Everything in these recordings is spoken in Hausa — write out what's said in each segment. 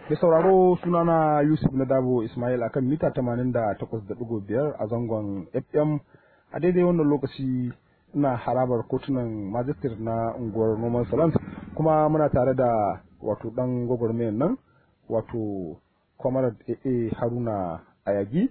Mai sauraro sunana Yusuf na Dabo Ismail akan mita 88.5 a zangon FM a daidai wannan lokaci ina harabar kotunan majistir na unguwar Noman Salant kuma muna tare da wato dan gwagwarmayar nan wato Comrade AA Haruna Ayagi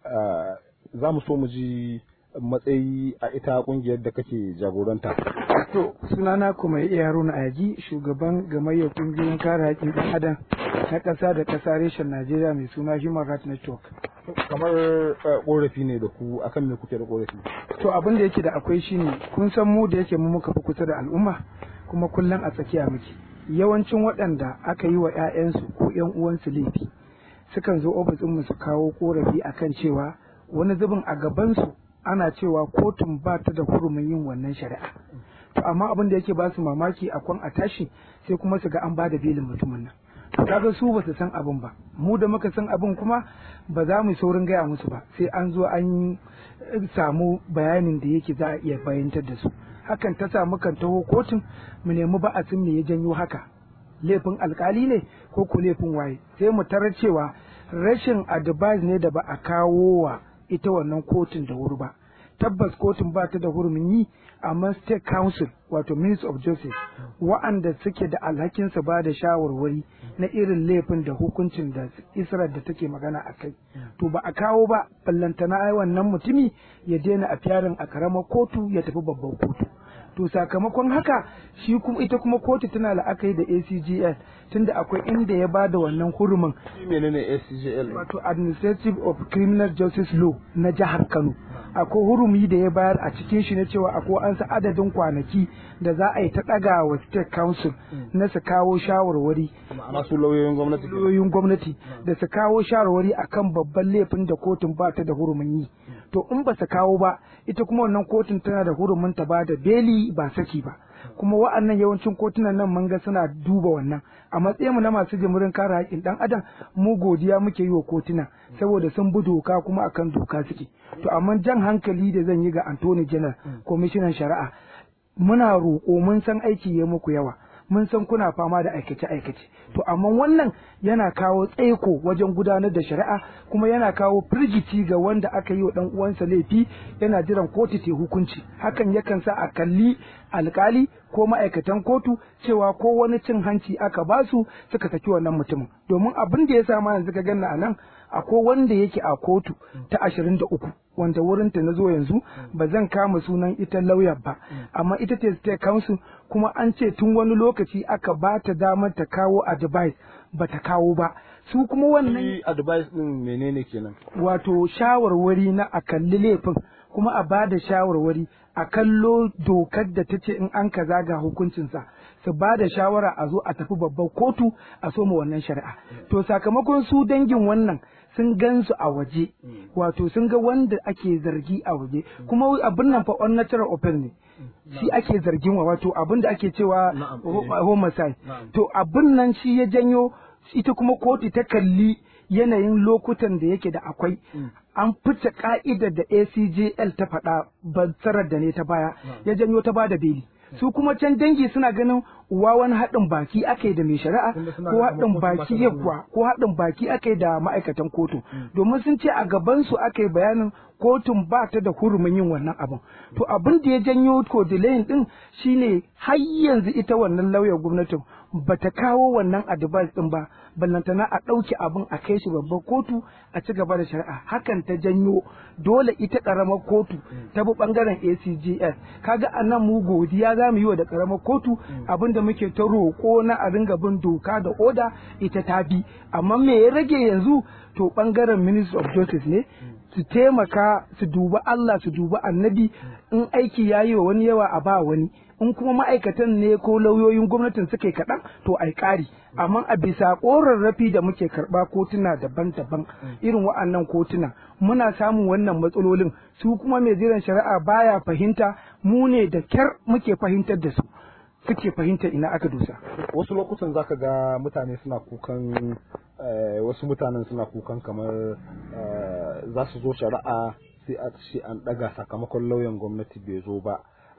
za mu so mu ji matsayi a ita kungiyar da kake jagoranta. To, sunana kuma iya Haruna Ayagi, shugaban gamayyar kungiyoyin kare haƙƙin ɗan adam na ƙasa da ƙasa reshen Najeriya mai suna Human Rights Network. Kamar ƙorafi ne da ku akan me kuke da ƙorafi? To, abin da yake da akwai shine kun san mu da yake mu muka fi kusa da al'umma kuma kullum a tsakiya muke. Yawancin waɗanda aka yi wa 'ya'yansu ko 'yan uwansu laifi sukan zo ofis mu su kawo ƙorafi akan cewa wani zubin a gabansu ana cewa kotun ba ta da hurumin yin wannan shari'a to amma abin da yake ba su mamaki a kwan a tashi sai kuma su ga an ba da belin mutumin nan to kaga su ba su san abin ba mu da muka san abin kuma ba za mu saurin gaya musu ba sai an zo an samu bayanin da yake za a iya bayantar da su hakan ta sa mukan taho kotun mu nemi ba'asin me ya janyo haka laifin alkali ne ko ko laifin waye sai mu tarar cewa rashin advice ne da ba a kawo wa ita wannan kotun da wuri ba tabbas kotun ba ta da hurumin yi amma state council wato minister of justice wa'anda suke da alhakin su ba da shawarwari na irin laifin da hukuncin da israel da take magana a kai to ba a kawo ba ballantana ai wannan mutumi ya daina a fiyarin a karamar kotu ya tafi babban kotu to sakamakon haka shi kuma ita kuma kotu tana la'akari da ACGL tunda akwai inda ya bada wannan hurumin menene ACGL wato Administrative of Criminal Justice Law na jihar Kano akwai hurumi da ya bayar a cikin shi na cewa akwai an sa adadin kwanaki da za a yi ta daga wa state council na su kawo shawarwari ma'ana su lauyoyin gwamnati lauyoyin gwamnati da su kawo shawarwari akan babban laifin da kotun ba ta da hurumin yi to in ba su kawo ba ita kuma wannan kotun tana da hurumin ta ba da beli ba saki ba kuma wa'annan yawancin kotunan nan mun ga suna duba wannan a matsayin mu na masu jimurin kare haƙƙin dan adam mu godiya muke yi wa kotuna saboda sun bi doka kuma akan doka suke to amma jan hankali da zan yi ga Anthony General kwamishinan shari'a muna roƙo mun san aiki ya muku yawa mun san kuna fama da aikace-aikace to amma wannan yana kawo tsaiko wajen gudanar da shari'a kuma yana kawo firgici ga wanda aka yi wa dan uwansa laifi yana jiran kotu ta hukunci hakan yakan sa a kalli alkali ko ma'aikatan kotu cewa ko wani cin hanci aka basu suka saki wannan mutumin domin abin da ya sa ma yanzu ka ganna a nan akwai wanda yake a kotu ta ashirin da uku wanda wurinta na zo yanzu ba zan kama sunan ita lauyar ba amma ita ce state council kuma an ce tun wani lokaci aka ba ta damar ta kawo advice ba ta kawo ba su kuma wannan advice din menene kenan wato shawarwari na a kalli laifin kuma a ba da shawarwari a kallo dokar da ta ce in an kaza ga hukuncinsa su ba da shawara a zo a tafi babbar kotu a soma wannan shari'a to sakamakon su dangin wannan sun gan su a waje wato sun ga wanda ake zargi a waje kuma abin nan fa unnatural offense ne shi ake zargin wa wato abin da ake cewa homicide to abin nan shi ya janyo ita kuma kotu ta kalli yanayin lokutan da yake da akwai an fice ka'idar da ACJL ta faɗa bansarar da ne ta baya ya janyo ta bada beli su kuma can dangi suna ganin uwa wani haɗin baki aka da mai shari'a ko haɗin baki yawa ko haɗin baki aka da ma'aikatan kotu domin sun ce a gaban su aka yi bayanin kotun ba ta da hurumin yin wannan abin to abin da ya janyo ko delayin din shine har yanzu ita wannan lauyar gwamnatin bata kawo wannan advice din ba ballantana a ɗauki abin a kai shi babbar kotu a ci gaba da shari'a hakan ta janyo dole ita ƙaramar kotu ta bi ɓangaren ACJS kaga a nan mu godiya za mu yi wa da ƙaramar kotu abin da muke ta roƙo na a ringa bin doka da oda ita ta bi amma me ya rage yanzu to ɓangaren Ministry of Justice ne su taimaka su duba Allah su duba annabi in aiki ya yi wa wani yawa a ba wani in kuma ma'aikatan ne ko lauyoyin gwamnatin suka yi kaɗan to ai ƙari amma a bisa ƙorarrafi da muke karɓa kotuna daban-daban irin wa'annan kotuna muna samun wannan matsalolin su kuma mai jiran shari'a baya fahimta mu ne da kyar muke fahimtar da su suke fahimtar ina aka dosa wasu lokutan zaka ga mutane suna kukan wasu mutanen suna kukan kamar za su zo shari'a sai a ce an ɗaga sakamakon lauyan gwamnati bai zo ba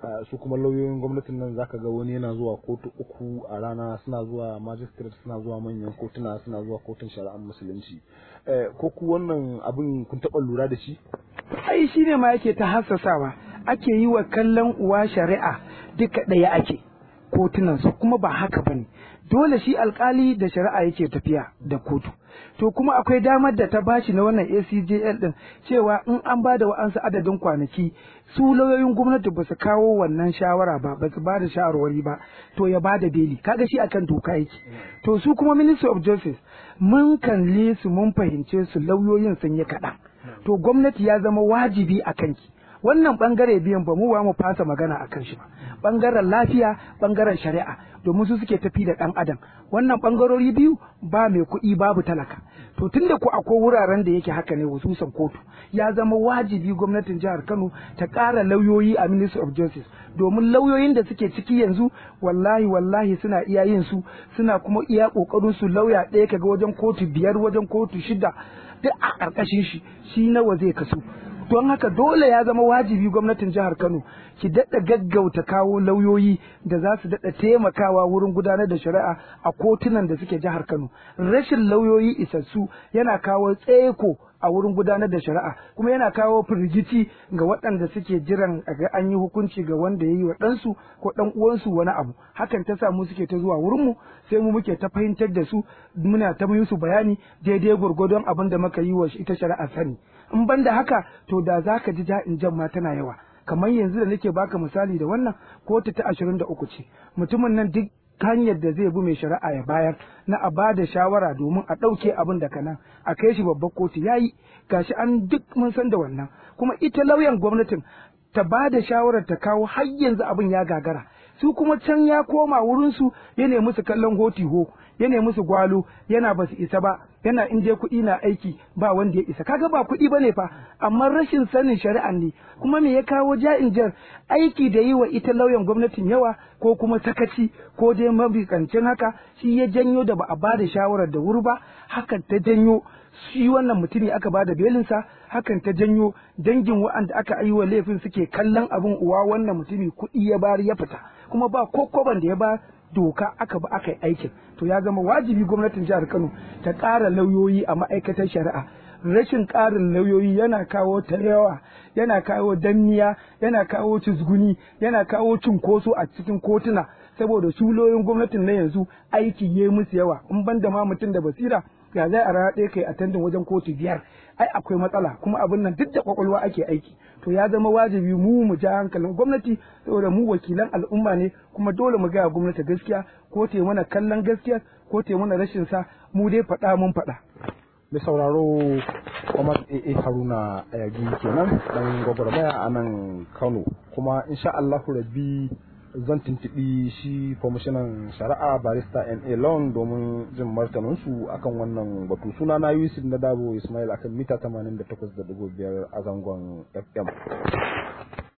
su kuma lauyoyin gwamnatin nan zaka ga wani yana zuwa kotu uku a rana suna zuwa magistrate suna zuwa manyan kotuna suna zuwa kotun shari'ar musulunci ko ku wannan abin kun taɓa lura da shi ai shi ne ma yake ta hassasawa ake yi wa kallon uwa shari'a duka ɗaya ake kotunan su kuma ba haka bane dole shi alkali da shari'a yake tafiya da kotu to kuma akwai damar da ta bashi na wannan ACJL din cewa in an ba da wa'ansu adadin kwanaki su lauyoyin gwamnati ba su kawo wannan shawara ba ba su ba da shawarwari ba to ya ba da beli kaga shi akan doka yake to su kuma ministry of justice mun kalle su mun fahimce su lauyoyin sun yi kaɗan to gwamnati ya zama wajibi a kanki wannan bangare biyan ba mu ba mu fasa magana a kan shi ba bangaren lafiya bangaren shari'a domin su suke tafi da dan adam wannan bangarori biyu ba mai kuɗi babu talaka to tunda ku akwai wuraren da yake haka ne hususan kotu ya zama wajibi gwamnatin jihar Kano ta ƙara lauyoyi a Ministry of Justice domin lauyoyin da suke ciki yanzu wallahi wallahi suna iya yin su suna kuma iya kokarin su lauya ɗaya kaga wajen kotu biyar wajen kotu shida duk a ƙarƙashin shi shi nawa zai kasu don haka dole ya zama wajibi gwamnatin jihar Kano ki daɗa gaggauta kawo lauyoyi da za su daɗa taimakawa wurin gudanar da shari'a a kotunan da suke jihar Kano rashin lauyoyi isassu yana kawo tseko a wurin gudanar da shari'a kuma yana kawo firgici ga waɗanda suke jiran ga an yi hukunci ga wanda ya yi wa ɗansu ko ɗan uwansu wani abu hakan ta sa mu suke ta zuwa wurinmu sai mu muke ta fahimtar da su muna ta musu bayani daidai gwargwadon abin da muka yi wa ita shari'a sani in ban da haka to da za ka ji ja'in jan ma tana yawa kamar yanzu da nake baka misali da wannan kotu ta ashirin da uku ce mutumin nan duk hanyar da zai bi mai shari'a ya bayar na a ba da shawara domin a ɗauke abin da kanan a kai shi babbar kotu ya yi gashi an duk mun san da wannan kuma ita lauyan gwamnatin ta ba da shawarar ta kawo har yanzu abin ya gagara su kuma can ya koma wurinsu ya nemi su kallon hoti ho ya nemi su gwalo yana ba su isa ba yana in je kuɗi na aiki ba wanda ya isa kaga ba kuɗi bane fa amma rashin sanin shari'an ne kuma me ya kawo ja'in jar aiki da yi wa ita lauyan gwamnatin yawa ko kuma sakaci ko dai mabikancin haka shi ya janyo da ba a bada shawarar da wuri ba hakan ta janyo shi wannan mutumi aka bada belinsa hakan ta janyo dangin wa'anda aka yi wa laifin suke kallon abin uwa wannan mutumi kuɗi ya bari ya fita kuma ba kokoban da ya ba doka aka ba aka yi aikin to ya zama wajibi gwamnatin jihar Kano ta ƙara lauyoyi a ma'aikatar shari'a rashin ƙarin lauyoyi yana kawo ta yawa yana kawo danniya yana kawo cizguni yana kawo cunkoso a cikin kotuna saboda su lauyoyin gwamnatin na yanzu aiki ya musu yawa in ban da ma mutum da basira ga zai a rana ɗaya kai attendin wajen kotu biyar ai akwai matsala kuma abin nan duk da kwakwalwa ake aiki to ya zama wajibi mu mu ja hankalin gwamnati saboda mu wakilan al'umma ne kuma dole mu gaya gwamnati gaskiya ko te mana kallon gaskiya ko te mana rashin sa mu dai faɗa mun faɗa. mai sauraro kuma AA Haruna Ayagi kenan dan gwagwarmaya a nan Kano kuma insha Allahu rabbi zan tuntuɓi shi kwamishinan shari'a barista na long domin jin martaninsu akan wannan batu suna na yusuf na dabo ismail akan mita 88.5 a zangon fm